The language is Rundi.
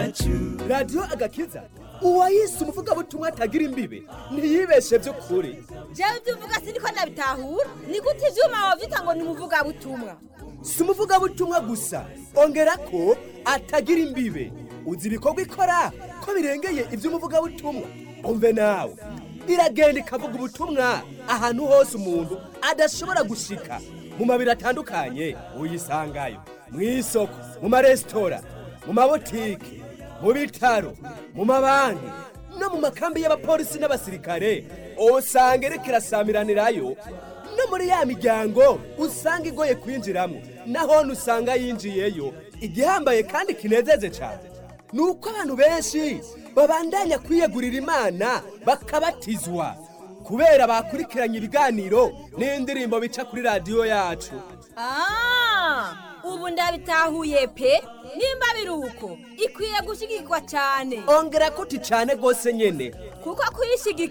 yacu radiyo agakiza uwayise umuvugabutumwa atagira imbibe ntiyibeshe by'ukuri jewe ibyo uvuga siniko ndabitahura ni gute ivyuma wavyita ngo ni umuvugabutumwa si umuvugabutumwa gusa ongera ko atagira imbibe uzi ibikorwa ikora ko birengeye iby'umuvugabutumwa umve nawe iragenda ikavuga ubutumwa ahantu hose umuntu adashobora gushika mu mabiro atandukanye uyisangayo mu isoko mu maresitora mu mabotike mu bitaro mu mabanki no mu makambi y'abapolisi n'abasirikare usanga iriko irasamiranirayo no muri ya miryango usanga igoye kwinjiramo naho usanga yinjiyeyo igihambaye kandi kinezeje cyane ni uko abantu benshi babandanya kwiyegurira imana bakabatizwa kubera bakurikiranye ibiganiro n'indirimbo bica kuri radiyo yacu Ah, ubu ndabitahuye pe nimba biri uko ikwiye gushigikwa cyane ongera kuti cyane rwose nyine kuko kuyishigikira